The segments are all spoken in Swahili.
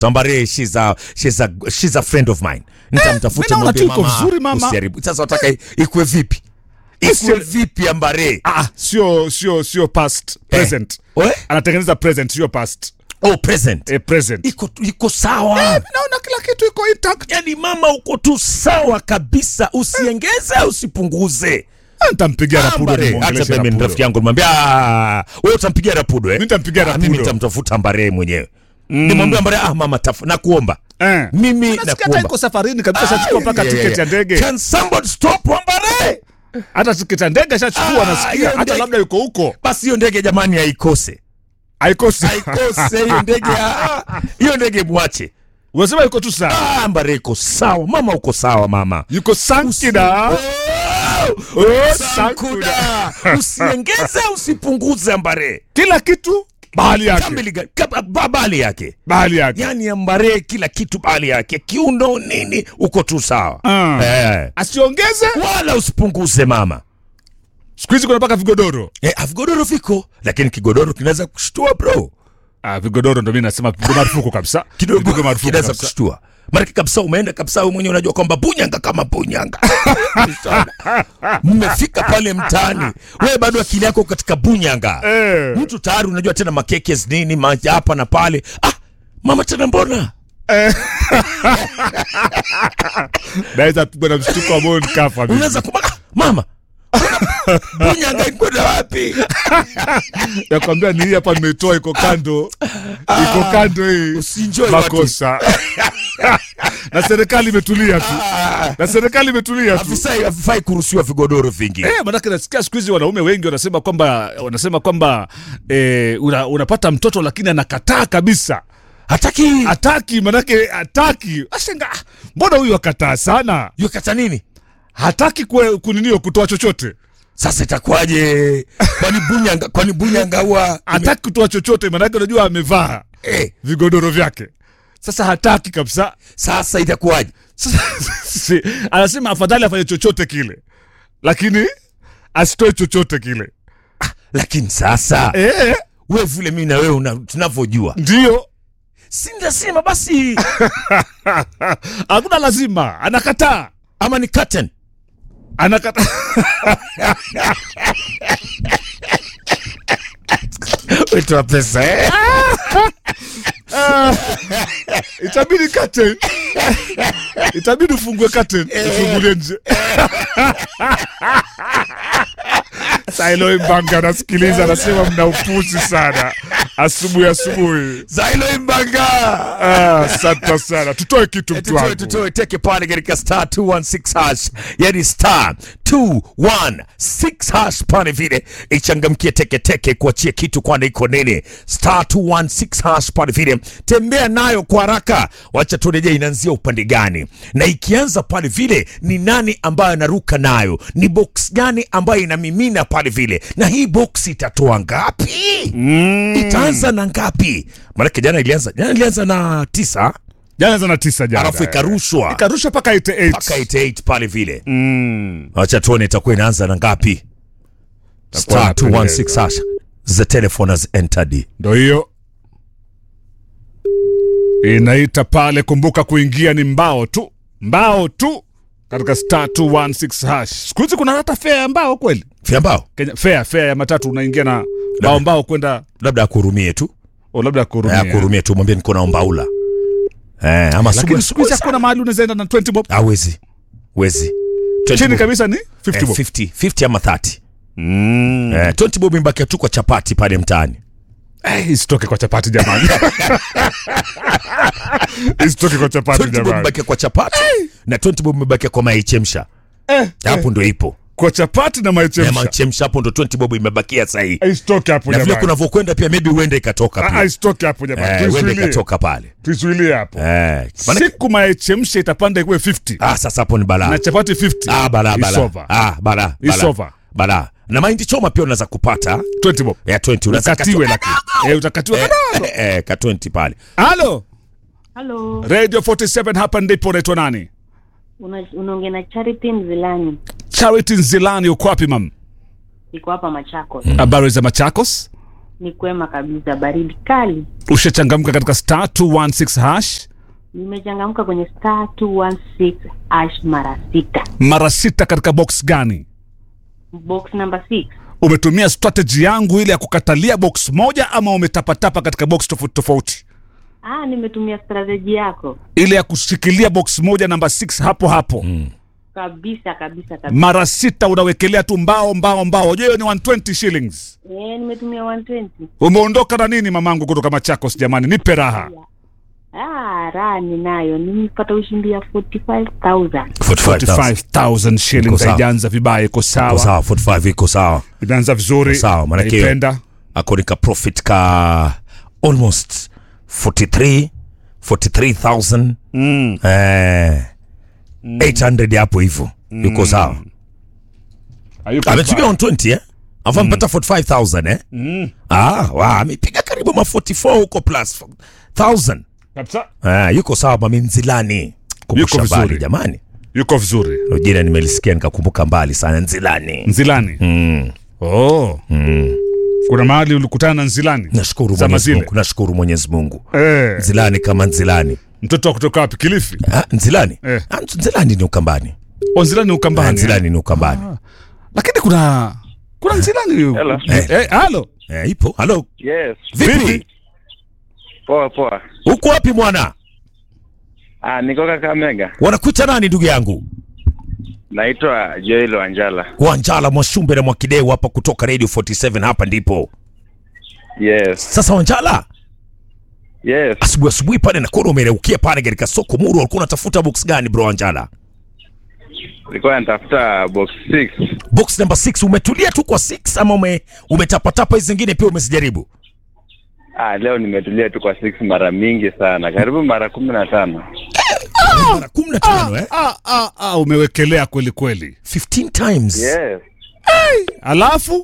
Tambare, she's a, she's a, she's a friend of mine. Nitamtafuta mimi naona mwambie tu iko vizuri, mama. usiharibu. Sasa wataka i- ikue vipi? Ikue Sio- vipi Ambare? Ah, sio sio sio past present. We? Anatengeneza present sio past. Oh, present. Eh, present. Iko iko sawa. Naona kila kitu iko intact. Yaani mama uko tu sawa kabisa, usiengeze usipunguze. Nitampigia Rapudo Ambare, hata nimuongeleshe mimi ni Rapudo. rafiki yangu nimwambia, "Ah, wewe utampigia Rapudo eh? Mimi nitampigia Ah, Rapudo. Mimi nitamtafuta Ambare mwenyewe. Nimwambia Ambare, ah mama tafu, nakuomba. Eh. Mimi Unasikia hata nakuomba. iko safarini kabisa shachukua mpaka yeah, tiketi ya yeah. ndege. Can somebody stop Ambare? Hata tiketi ya ndege shachukua Ah, nasikia hiyo hata ndege- labda yuko huko. Basi hiyo ndege jamani haikose. Haikosi. Haikose hiyo ndege. ah, Hiyo ndege mwache. Unasema yuko tu sawa. Ah, Ambare iko sawa. Mama uko sawa mama. Yuko sankida. Oh, Oh, Sankuda. Usiengeze usipunguze Ambare. Kila kitu bahali yake. Kamili ga- kaba- ba- bali yake. Bahali yake. Yaani Ambare kila kitu bali yake. Kiuno nini uko tu sawa. Ah. Eh. Asiongeze. Wala usipunguze mama. Siku hizi kuna mpaka vigodoro. Eh, vigodoro viko lakini kigodoro kinaweza kushtua bro. Ah, vigodoro ndo mimi nasema pigwe marufuku kabisa. kidogo Pigwe marufuku kinaweza kabisa. kushtua maanake kabisa umeenda kabisa wewe mwenyewe unajua kwamba bunyanga kama bunyanga mmefika pale mtaani wewe bado akili yako katika bunyanga Eh. mtu tayari unajua tena makekes nini ma- hapa na pale ah mama tena mbona Naweza pigwa na mshtuko wa moyo nikafa mimi. unaweza kuma ah, mama mbona bunyanga ikwenda wapi Nakwambia ni hii hapa nimetoa iko kando. Iko kando hii. usienjoy watu Makosa. Na serikali imetulia tu. Na serikali imetulia tu. afisai afifai kuruhusiwa vigodoro vingi Eh, manake nasikia siku hizi wanaume wengi wanasema kwamba wanasema kwamba eh, una, unapata mtoto lakini anakataa kabisa. hataki Hataki manake hataki. Ashenga, ah, mbona huyu akataa sana? yukata nini Hataki kwe- kuninio kutoa chochote. sasa itakuwaje kwani bunyanga kwani bunyanga huwa Hataki kutoa chochote manake unajua amevaa eh, vigodoro vyake. Sasa hataki kabisa. sasa itakuwaje Sasa, si- anasema afadhali afanye chochote kile, lakini asitoe chochote kile. lakini sasa Eh, we vile mimi na wewe una- tunavyojua ndio si lazima basi hakuna lazima, anakataa ama ni curtain anakataa. wetoa pesa eh? Itabidi curtain, itabidi ufungue curtain, ufungulie nje. Sailo Mbanga anasikiliza, anasema mna upuzi sana asubuhi asubuhi. zailo imbanga Ah, Asante sana, tutoe kitu mtu tutoe wangu. tutoe teke pale katika star 216 hash yani star 216 hash pale vile ichangamkie teke teke kuachia kitu kwani iko nini star 216 hash pale vile tembea nayo kwa haraka wacha turejea inaanzia upande gani na ikianza pale vile ni nani ambayo anaruka nayo ni box gani ambayo inamimina pale vile na hii box itatoa ngapi mm. itaanza na ngapi maanake jana ilianza jana ilianza na tisa Jana zana tisa jana. alafu ikarushwa Ikarusha mpaka 88. mpaka 88 pale vile Mm. wacha tuone itakuwa inaanza na ngapi Itakuwa star inapendeza. 216 hash the telephone has entered Ndo hiyo inaita pale. Kumbuka kuingia ni mbao tu, mbao tu katika star 216 hash. Siku hizi kuna hata fea ya mbao kweli, vyambao Kenya fea fea ya matatu unaingia na mbao mbao kwenda labda akurumie tu o labda Eh, kurumia. akurumie tu mwambie niko na ombaula eh, ama Lakini siku hizi hakuna mahali unaweza enda na 20 bob awezi wezi 20 chini bob. kabisa ni 50 Eh, bob. 50 50 ama 30 Mm. eh, 20 bob imebakia tu kwa chapati pale mtaani Eh, isitoke kwa chapati jamani, isitoke kwa chapati 20 bob jamani. imebakia kwa chapati na 20 bob imebakia kwa maichemsha Eh, hapo ndo ipo kwa chapati na ya maichemsha maichemsha hapo ndo 20 bob imebakia sahii isitoke hapo na vile jamani. kunavyokwenda pia maybe huenda ikatoka Ah, pia isitoke hapo jamani, eh, huenda tuisuilie ikatoka pale tuisuilie hapo. eh, maana- Siku maichemsha itapanda ikuwe 50 ah, sasa hapo ni balaa na chapati 50 ah, balaa It's balaa over. ah, balaa It's balaa. over. balaa na mahindi choma pia unaweza kupata 20 bob ya 20 unaweza ukatiwe katu- lakini eh, utakatiwa kadogo. eh, eh, ka 20 pale Halo Halo, Radio 47 hapa ndipo unaitwa nani? una- unaongea na Charity Mzilani, Charity Nzilani uko wapi mam? iko hapa Machakos. Habari za Machakos? Ni kwema kabisa, baridi kali. Ushachangamka katika star 216 hash Nimechangamka kwenye star 216 ash mara sita. mara sita katika box gani? Box number 6. Umetumia strategy yangu ile ya kukatalia box moja ama umetapatapa katika box tofauti tofauti? Ah, nimetumia strategy yako Ile ya kushikilia box moja namba 6 hapo hapo kabisa kabisa kabisa. mara sita unawekelea tu mbao mbao mbao. Unajua hiyo ni 120 shillings. Eh, nimetumia 120. Umeondoka na nini mamangu kutoka Machakos? Jamani, nipe raha. Ah, raha ninayo. Nimepata ushindi ya 45,000. 45,000 Iko shillings sawa. haijaanza vibaya, iko Iko sawa, sawa 45 iko sawa imeanza vizuri, Sawa, manake- naipenda. ako nika profit ka almost 43 43000 Mm. eh 800 hapo hivyo yuko sawa Hayuko ametumia mbaya. 120 eh afu amepata 45000 eh ah wa amepiga karibu ma 44 huko plus 1000 Kabisa. ah yuko sawa mami nzilani kumbusha Yuko mbali vizuri. jamani Yuko vizuri. Hilo jina nimelisikia nikakumbuka mbali sana nzilani Nzilani. mm. Oh. Kuna mahali ulikutana na Nzilani? nashukuru Zama Mwenyezi zile. Mungu nashukuru Mwenyezi Mungu Eh. nzilani kama nzilani Mtoto wa kutoka wapi? Kilifi? ah, nzilani Eh. ah, nzilani ni ukambani O, Nzilani ah, Ukambani. nzilani ni ukambani Lakini kuna kuna Nzilani. Hello. Eh, eh, halo. eh, ipo halo Yes. vipi Vipi? Poa poa. uko wapi mwana Ah, niko Kakamega. wanakuita nani ndugu yangu Naitwa Joel Wanjala. Wanjala Mwashumbe na Mwakideu hapa kutoka Radio 47 hapa ndipo. Yes. Sasa Wanjala, Yes. asubuhi asubuhi pale nakuona umereukia pale katika soko Muru, ulikuwa unatafuta box gani bro Wanjala? Nilikuwa natafuta box 6. Box number 6 umetulia tu kwa 6 ama ume, umetapatapa hizi zingine pia umezijaribu? Ah, leo nimetulia tu kwa 6 mara mingi sana. Karibu mara 15. Mara 15 eh? Ah, ah, ah, umewekelea kweli kweli. 15 times. Yes. Alafu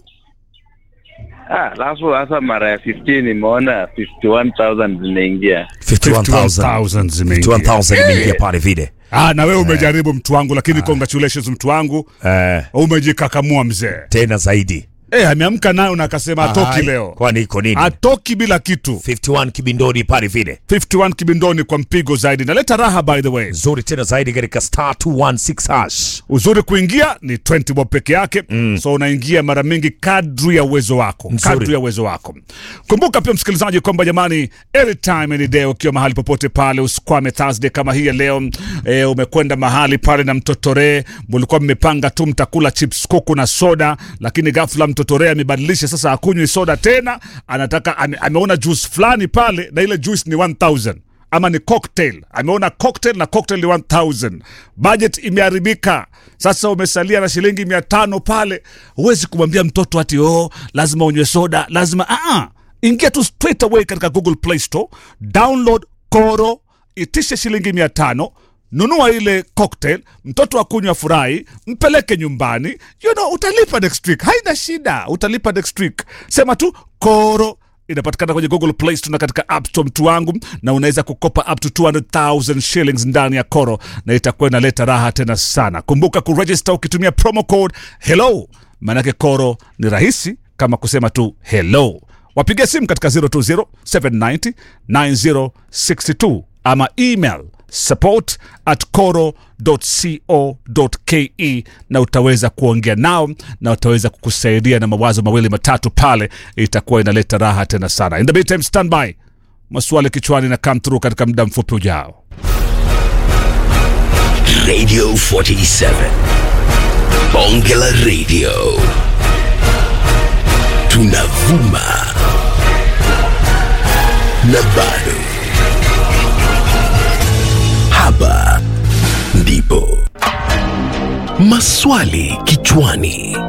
Ah, alafu hasa mara ya 15 nimeona 51000 zimeingia. 51,000. 51,000 zimeingia. 51,000 imeingia pale vile. Ah, na wewe umejaribu mtu wangu, lakini congratulations mtu wangu, Eh, umejikakamua mzee. tena zaidi. Eh, ameamka nayo na akasema atoki Ai, leo, Kwani iko nini? atoki bila kitu. 51 kibindoni pale vile. 51 kibindoni kwa mpigo zaidi, naleta raha by the way. Nzuri tena zaidi katika star 216 hash. Uzuri kuingia ni 20 bob peke yake mm. So unaingia mara mingi kadri ya uwezo wako, Nzuri. kadri ya uwezo wako. Kumbuka pia msikilizaji kwamba jamani, anytime any day, ukiwa mahali popote pale, usikwame Thursday kama hii ya leo. E, umekwenda mahali pale na mtotore, mlikuwa mmepanga tu mtakula chips kuku na soda, lakini ghafla mtotore amebadilisha sasa, akunywi soda tena, anataka ame, ameona juice fulani pale na ile juice ni 1000 ama ni cocktail ameona cocktail na cocktail ni 1000 budget imeharibika sasa umesalia na shilingi mia tano pale huwezi kumwambia mtoto ati oh lazima unywe soda lazima ah ingia tu straight away katika google play store download koro itishe shilingi mia tano nunua ile cocktail mtoto akunywa furahi mpeleke nyumbani you know, utalipa next week haina shida utalipa next week sema tu koro inapatikana kwenye google play store na katika app store mtu wangu na unaweza kukopa up to 200000 shillings ndani ya koro na itakuwa inaleta raha tena sana kumbuka kuregister ukitumia promo code hello maanake koro ni rahisi kama kusema tu hello wapiga simu katika 020 790 9062 ama email support at coro.co.ke na utaweza kuongea nao na utaweza kukusaidia na mawazo mawili matatu pale itakuwa inaleta raha tena sana in the meantime stand by maswali kichwani na come through katika muda mfupi ujao Radio 47. Bonge la Radio. Tunavuma. Na bado. Hapa ndipo. Maswali kichwani.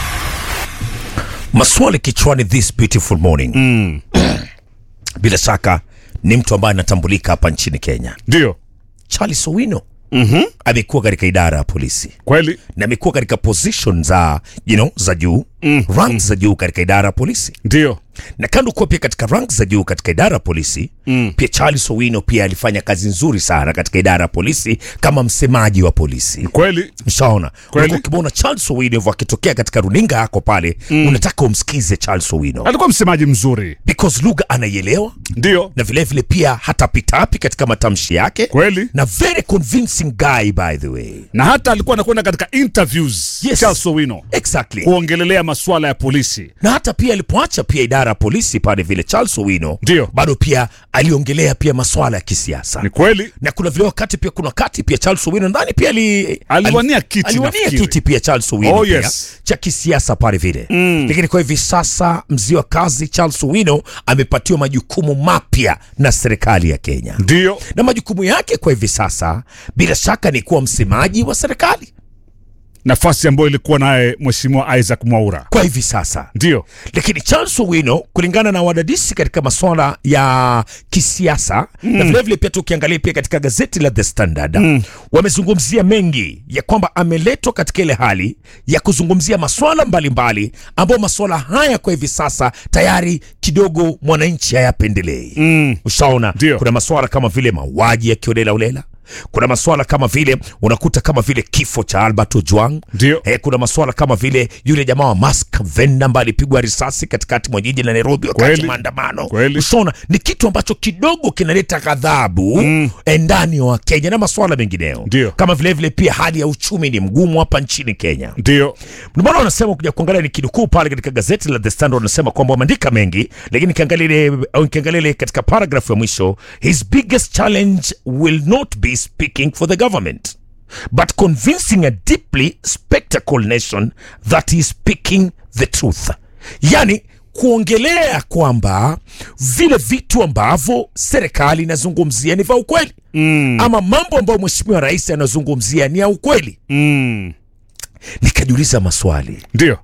maswali kichwani this beautiful morning mm. bila shaka ni mtu ambaye anatambulika hapa nchini kenya ndio charles owino mm-hmm. amekuwa katika idara ya polisi kweli na amekuwa katika position za you know, za juu mm. rank za juu katika idara ya polisi ndio na kando kuwa pia katika rank za juu katika idara ya polisi mm. pia Charles Owino pia alifanya kazi nzuri sana katika idara ya polisi kama msemaji wa polisi kweli Ushaona, Kweli. Ulikuwa ukimwona Charles Owino hivyo akitokea katika runinga yako pale mm. unataka umsikize Charles Owino alikuwa msemaji mzuri because lugha anaielewa ndio na vilevile vile pia hatapitapi katika matamshi yake kweli na very convincing guy by the way na hata alikuwa anakwenda katika interviews Yes. Charles Owino exactly kuongelelea masuala ya polisi na hata pia alipoacha pia idara ya polisi pale vile Charles Owino Ndio. bado pia aliongelea pia masuala ya kisiasa ni kweli na kuna vile wakati pia kuna wakati pia Charles Owino ndani pia ali, Aliwania ali- kiti aliwania nafikiri. kiti pia Charles Owino Oh, pia yes. cha kisiasa pale vile mm. lakini kwa hivi sasa mzee wa kazi Charles Owino amepatiwa majukumu mapya na serikali ya Kenya ndio na majukumu yake kwa hivi sasa bila shaka ni kuwa msemaji wa serikali nafasi ambayo ilikuwa naye mheshimiwa Isaac Mwaura kwa hivi sasa ndio lakini Charles Owino kulingana na wadadisi katika masuala ya kisiasa mm. na vilevile pia tukiangalia pia katika gazeti la The Standard mm. wamezungumzia mengi ya kwamba ameletwa katika ile hali ya kuzungumzia masuala mbalimbali ambayo masuala haya kwa hivi sasa tayari kidogo mwananchi hayapendelei mm. ushaona Ndio. kuna masuala kama vile mauaji ya kiolela ulela kuna masuala kama vile unakuta kama vile kifo cha Albert Ojwang Ndio. Eh, kuna masuala kama vile yule jamaa wa Mask Venda ambaye alipigwa risasi katikati mwa jiji la Nairobi wakati Kweli. wa maandamano. Kweli. Ushaona ni kitu ambacho kidogo kinaleta ghadhabu mm. ndani ya Wakenya na masuala mengineyo, Ndio. kama vile vile pia hali ya uchumi ni mgumu hapa nchini Kenya. ndio Ndio maana wanasema kuja kuangalia ni kinukuu pale katika gazeti la The Standard wanasema kwamba wameandika mengi, lakini nikiangalia ile au nikiangalia ile katika paragraph ya mwisho, his biggest challenge will not be speaking for the government but convincing a deeply spectacle nation that he is speaking the truth, yani kuongelea kwamba vile vitu ambavyo serikali inazungumzia ni vya ukweli mm. ama mambo ambayo mheshimiwa rais anazungumzia ni ya ukweli. mm. Nikajiuliza maswali ndio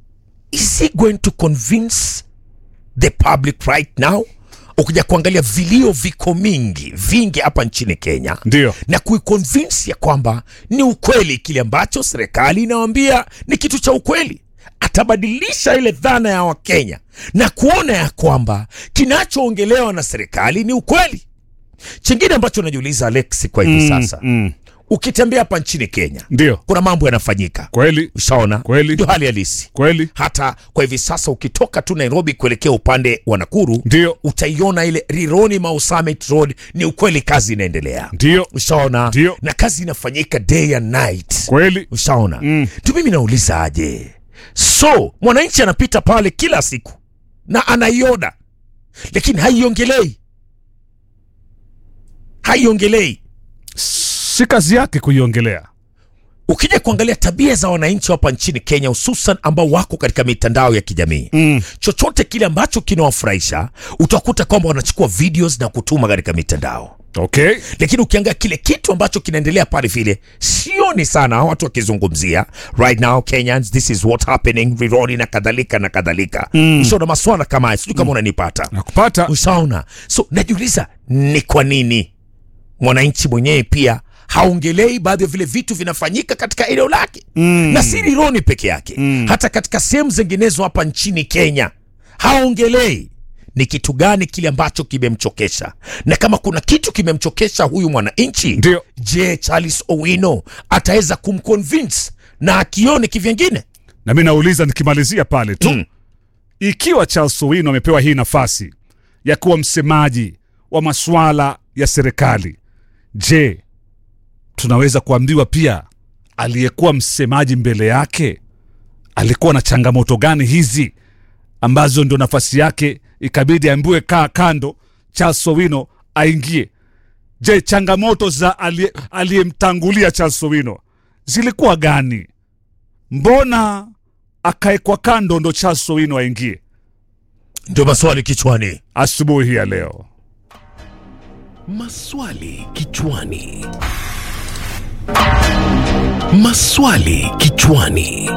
is he going to convince the public right now ukija kuangalia vilio viko mingi vingi hapa nchini kenya Ndio. na kuiconvince ya kwamba ni ukweli kile ambacho serikali inawambia ni kitu cha ukweli atabadilisha ile dhana ya wakenya na kuona ya kwamba kinachoongelewa na serikali ni ukweli chingine ambacho najiuliza alex kwa hivi sasa mm. ukitembea hapa nchini kenya ndio kuna mambo yanafanyika kweli ushaona Kweli. ndio hali halisi kweli hata kwa hivi sasa ukitoka tu nairobi kuelekea upande wa nakuru Ndio. utaiona ile rironi mau summit road ni ukweli kazi inaendelea ndio ushaona Ndio. na kazi inafanyika day and night kweli ushaona mm. tu mimi nauliza aje so mwananchi anapita pale kila siku na anaiona lakini haiongelei haiongelei si kazi yake kuiongelea ukija kuangalia tabia za wananchi hapa nchini kenya hususan ambao wako katika mitandao ya kijamii mm. chochote kile ambacho kinawafurahisha utakuta kwamba wanachukua videos na kutuma katika mitandao okay lakini ukiangalia kile kitu ambacho kinaendelea pale vile sioni sana watu wakizungumzia right now kenyans this is what happening rironi na kadhalika na kadhalika mm. ushaona maswala kama haya sijui kama unanipata nakupata ushaona so najiuliza ni kwa nini mwananchi mwenyewe pia haongelei baadhi ya vile vitu vinafanyika katika eneo lake mm. na si rironi peke yake mm. hata katika sehemu zinginezo hapa nchini kenya haongelei ni kitu gani kile ambacho kimemchokesha na kama kuna kitu kimemchokesha huyu mwananchi Ndio. je charles owino ataweza kumconvince na akione kivyengine na mi nauliza nikimalizia pale tu Mm. ikiwa Charles Owino amepewa hii nafasi ya kuwa msemaji wa masuala ya serikali, je, tunaweza kuambiwa pia aliyekuwa msemaji mbele yake alikuwa na changamoto gani hizi ambazo ndio nafasi yake ikabidi ambiwe kaa kando, Charles Owino aingie? Je, changamoto za aliye- aliyemtangulia Charles Owino zilikuwa gani? Mbona akaekwa kando ndo Charles Owino aingie ndio maswali kichwani asubuhi hii ya leo? Maswali kichwani. Maswali kichwani.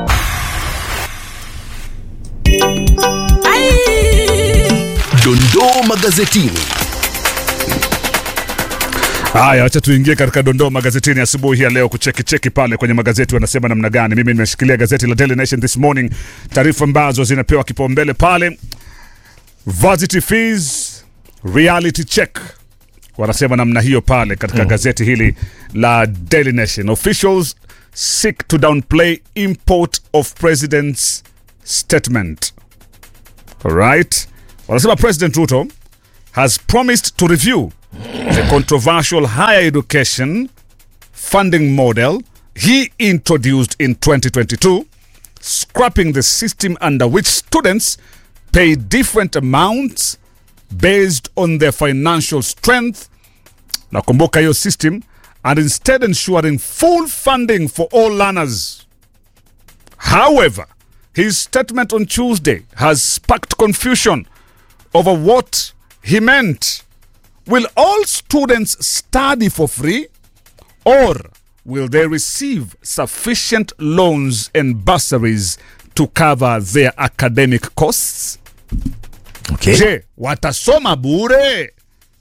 Dondoo magazetini. Haya, wacha tuingie katika dondoo magazetini asubuhi ya leo, kucheki cheki pale kwenye magazeti wanasema namna gani. Mimi nimeshikilia gazeti la Daily Nation this morning, taarifa ambazo zinapewa kipaumbele pale. Varsity fees reality check wanasema namna hiyo pale katika gazeti hili la Daily Nation. Officials seek to downplay import of president's statement. Alright, wanasema President Ruto has promised to review the controversial higher education funding model he introduced in 2022, scrapping the system under which students pay different amounts based on their financial strength. Nakumbuka hiyo system and instead ensuring full funding for all learners. However, his statement on Tuesday has sparked confusion over what he meant. Will all students study for free or will they receive sufficient loans and bursaries to cover their academic costs? Okay. Je, watasoma bure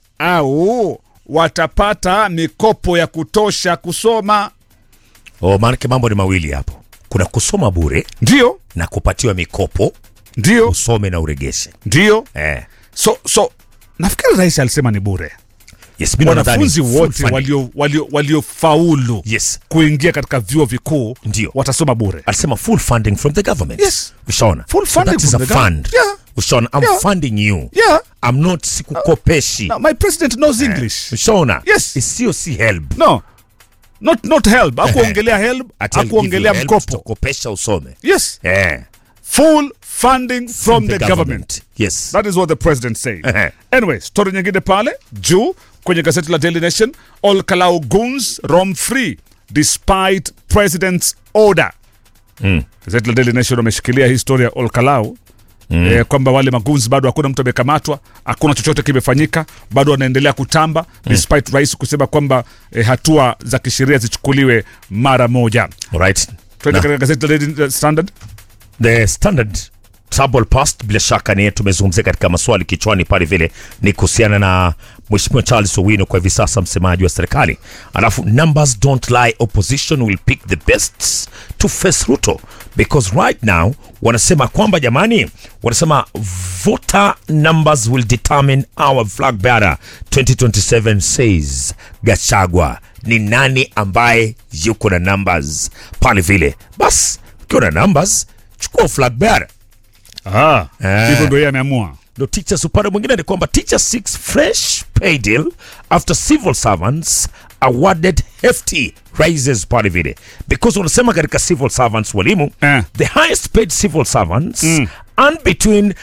au watapata mikopo ya kutosha kusoma? Oh, maanake mambo ni mawili hapo. Kuna kusoma bure Ndio, na kupatiwa mikopo ndio, usome na uregeshe. ndio. Eh. So, so nafikiri rais alisema ni bure. Yes, mimi nadhani Wanafunzi full wote funding. walio walio waliofaulu Yes. kuingia katika vyuo vikuu Ndio. watasoma bure. alisema full funding from the government. Yes. Ushaona? Full So funding that is from a the government. fund. Yeah. Ushaona? I'm Yeah. funding you. Yeah. I'm not sikukopeshi. Now, my president knows English. Ushaona? Yes. Sio si help. No. Not not help. Hakuongelea help, Ati I'll give hakuongelea you help, mkopo. tutakopesha usome. Yes. Eh. Full funding from the, government. Yes. That is what the president said. Ehe. anyway, story nyingine pale juu kwenye gazeti la Daily Nation, all Kalau goons roam free despite president's order. Gazeti la Daily Nation wameshikilia hii story ya all Kalau Eh, kwamba wale magunzi bado hakuna mtu amekamatwa, hakuna chochote kimefanyika, bado wanaendelea kutamba despite rais kusema kwamba eh, hatua za kisheria zichukuliwe mara moja. Alright. Twende Na- katika gazeti la Daily Standard. The Standard Trouble Past, bila shaka ni tumezungumzia katika maswali kichwani pale, vile ni kuhusiana na Mheshimiwa Charles Owino kwa hivi sasa msemaji wa serikali, alafu numbers don't lie, opposition will pick the best to face Ruto because right now wanasema kwamba jamani, wanasema voter numbers will determine our flag bearer 2027 says Gachagua. Ni nani ambaye yuko na numbers pale vile? Bas ukiwa na numbers chukua flag bearer. Ah, Eh. hivyo ndio yeye ameamua. ndo teachers upande mwingine ni kwamba teachers seeks fresh pay deal after civil servants awarded hefty raises pale vile because wanasema katika civil servants walimu Eh. the highest paid civil servants earn between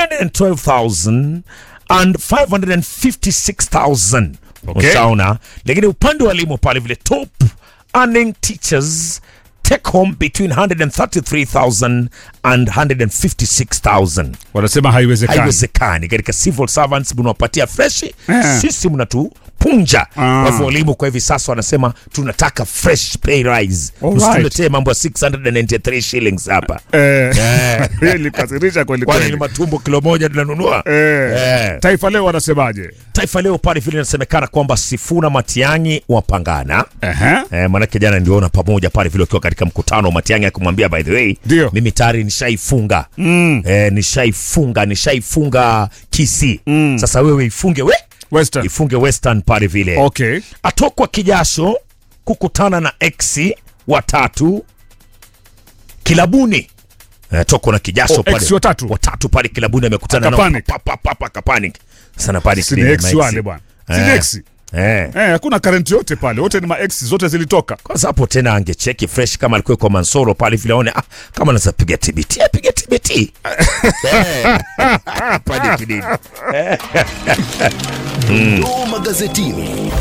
312000 and 556000 Okay. ushaona lakini upande wa walimu pale vile top earning teachers take home between 133000 and 156000 Wanasema haiwezekani. haiwezekani katika civil servants mnawapatia freshi Eh. sisi mnatupunja Ah. kwa hivyo walimu kwa hivi sasa wanasema tunataka fresh pay rise Alright. msituletee mambo ya 693 shillings hapa Eh, hiyo ilikasirisha kweli kwani ni kweli. matumbo kilo moja tunanunua Eh, Eh. Taifa Leo wanasemaje? taifa leo pale vile inasemekana kwamba sifuna matiangi wapangana Ehe. Eh, manake jana niliona pamoja pale vile wakiwa katika mkutano Matiang'i akimwambia by the way Ndio. mimi tayari nishaifunga mm. eh, nishaifunga nishaifunga kisi mm. sasa wewe ifunge we Western. ifunge western pale vile Okay. atokwa kijasho kukutana na ex watatu kilabuni Eh, toko na kijasho Oh, ex watatu? watatu pale kilabuni amekutana nao Akapanic. pa, pa, pa, pa, akapanic sana pale Si ni kilini ex na ex. wale bwana. Si ni Eh. ex. eh. Eh, hakuna current yote pale. Wote ni ma ex zote zilitoka. kwanza hapo tena angecheki fresh kama alikuwa kwa Mansoro pale vile aone ah, kama anaweza piga TBT apige TBT Eh. Pale kidini. Dondoo magazetini.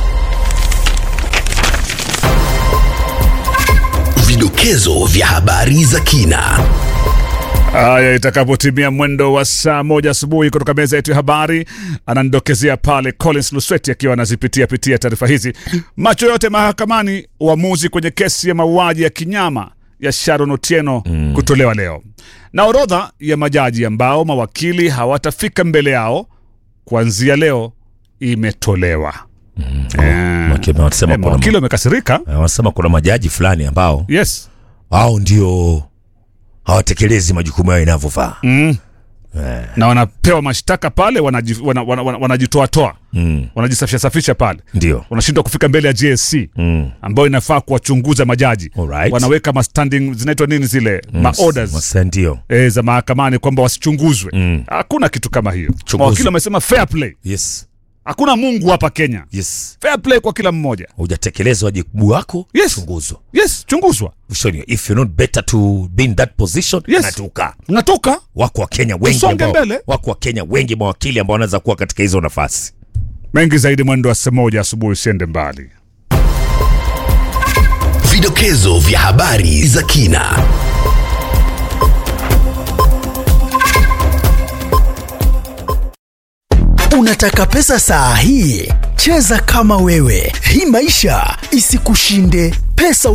Vidokezo vya habari za kina. Haya, itakapotimia mwendo wa saa moja asubuhi kutoka meza yetu ya habari, ananidokezea pale Collins Lusweti akiwa anazipitia pitia taarifa hizi. Macho yote mahakamani, uamuzi kwenye kesi ya mauaji ya kinyama ya Sharon Otieno kutolewa leo, na orodha ya majaji ambao mawakili hawatafika mbele yao kuanzia leo imetolewa. Eh, Maki- wanasema eh, kuna mawakili wamekasirika Eh, wanasema kuna majaji fulani ambao yes hao ndio hawatekelezi majukumu yao inavyofaa mm. na wanapewa mashtaka pale wanajitoatoa wana, wana, wana, wanajitoatoa. mm. wanajisafisha safisha pale ndio wanashindwa kufika mbele ya JSC mm. ambayo inafaa kuwachunguza majaji Alright. wanaweka mastanding zinaitwa nini zile maorders Masa ndio e, za mahakamani kwamba wasichunguzwe Mm. hakuna kitu kama hiyo Chunguzwe. mawakili wamesema fair play yes hakuna mungu hapa kenya yes fair play kwa kila mmoja hujatekeleza wajibu wako Yes. chunguzwa yes chunguzwa Ushoni, if you're not better to be in that position Yes. natuka ngatoka wako wa Kenya wengi Usonge ambao, mbele. wako wa Kenya wengi mawakili ambao wanaweza kuwa katika hizo nafasi mengi zaidi mwendo wa saa moja asubuhi usiende mbali Vidokezo vya habari za kina. Unataka pesa saa hii? Cheza kama wewe, hii maisha isikushinde. Pesa